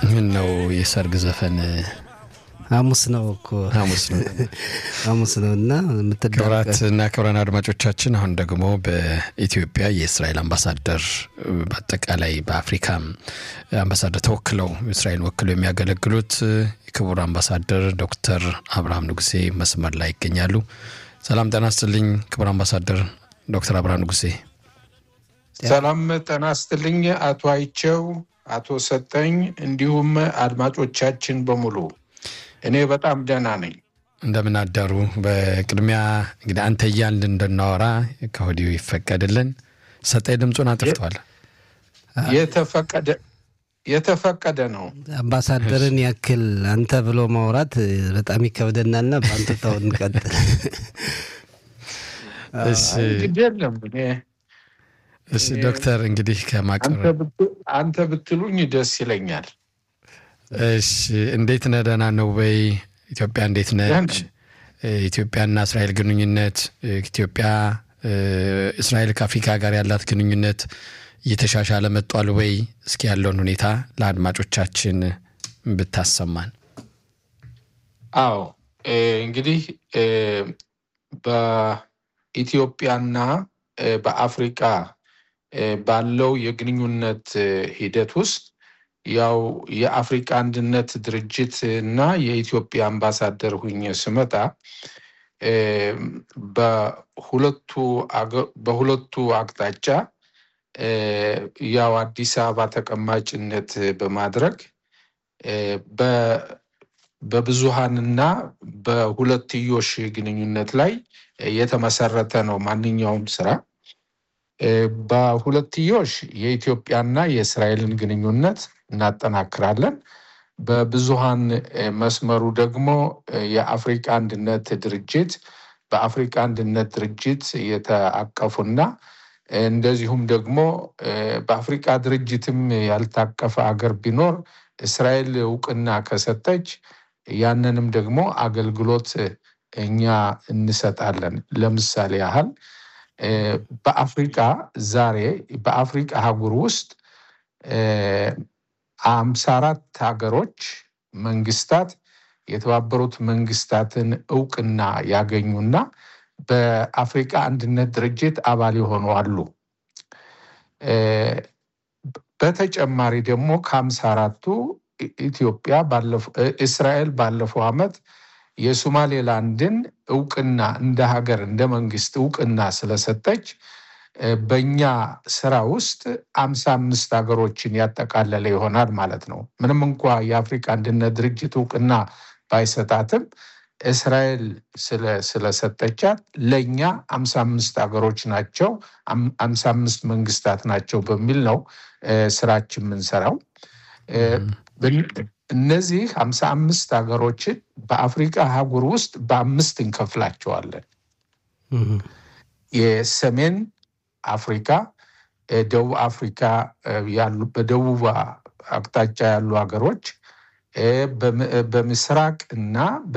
ምን ነው የሰርግ ዘፈን ሐሙስ ነው እኮ ሐሙስ ነው። ሐሙስ ነው እና ክቡራት እና ክቡራን አድማጮቻችን አሁን ደግሞ በኢትዮጵያ የእስራኤል አምባሳደር በአጠቃላይ በአፍሪካም አምባሳደር ተወክለው እስራኤል ወክለው የሚያገለግሉት የክቡር አምባሳደር ዶክተር አብርሃም ንጉሴ መስመር ላይ ይገኛሉ። ሰላም ጤና ይስጥልኝ ክቡር አምባሳደር ዶክተር አብርሃም ንጉሴ። ሰላም ጤና ይስጥልኝ አቶ አይቸው፣ አቶ ሰጠኝ እንዲሁም አድማጮቻችን በሙሉ እኔ በጣም ደህና ነኝ። እንደምን አደሩ? በቅድሚያ እንግዲህ አንተ እያልን እንድናወራ ከወዲሁ ይፈቀድልን። ሰጠኝ ድምፁን አጥፍቷል። የተፈቀደ የተፈቀደ ነው። አምባሳደርን ያክል አንተ ብሎ ማውራት በጣም ይከብደናልና በአንተ ተው እንቀጥል። እሺ እንግዲህ የለም እኔ እሺ ዶክተር እንግዲህ ከማቅረብ አንተ ብትሉኝ ደስ ይለኛል። እሺ እንዴት ነህ? ደህና ነው ወይ? ኢትዮጵያ እንዴት ነች? ኢትዮጵያና እስራኤል ግንኙነት ኢትዮጵያ እስራኤል ከአፍሪካ ጋር ያላት ግንኙነት እየተሻሻለ መጧል ወይ? እስኪ ያለውን ሁኔታ ለአድማጮቻችን ብታሰማን። አዎ እንግዲህ በኢትዮጵያና በአፍሪካ ባለው የግንኙነት ሂደት ውስጥ ያው የአፍሪካ አንድነት ድርጅት እና የኢትዮጵያ አምባሳደር ሁኜ ስመጣ በሁለቱ በሁለቱ አቅጣጫ ያው አዲስ አበባ ተቀማጭነት በማድረግ በብዙሃንና በሁለትዮሽ ግንኙነት ላይ የተመሰረተ ነው ማንኛውም ስራ። በሁለትዮሽ የኢትዮጵያና የእስራኤልን ግንኙነት እናጠናክራለን። በብዙሃን መስመሩ ደግሞ የአፍሪካ አንድነት ድርጅት በአፍሪካ አንድነት ድርጅት የተአቀፉና እንደዚሁም ደግሞ በአፍሪካ ድርጅትም ያልታቀፈ አገር ቢኖር እስራኤል እውቅና ከሰጠች ያንንም ደግሞ አገልግሎት እኛ እንሰጣለን። ለምሳሌ ያህል በአፍሪካ ዛሬ በአፍሪካ አህጉር ውስጥ አምሳ አራት ሀገሮች መንግስታት የተባበሩት መንግስታትን እውቅና ያገኙና በአፍሪካ አንድነት ድርጅት አባል የሆኑ አሉ። በተጨማሪ ደግሞ ከሀምሳ አራቱ ኢትዮጵያ እስራኤል ባለፈው ዓመት የሶማሌላንድን እውቅና እንደ ሀገር እንደ መንግስት እውቅና ስለሰጠች በእኛ ስራ ውስጥ አምሳ አምስት ሀገሮችን ያጠቃለለ ይሆናል ማለት ነው። ምንም እንኳ የአፍሪካ አንድነት ድርጅት እውቅና ባይሰጣትም እስራኤል ስለሰጠቻት ለእኛ አምሳ አምስት ሀገሮች ናቸው፣ አምሳ አምስት መንግስታት ናቸው በሚል ነው ስራችን የምንሰራው። እነዚህ ሀምሳ አምስት ሀገሮችን በአፍሪካ አህጉር ውስጥ በአምስት እንከፍላቸዋለን። የሰሜን አፍሪካ፣ ደቡብ አፍሪካ ያሉ በደቡብ አቅጣጫ ያሉ ሀገሮች በምስራቅ እና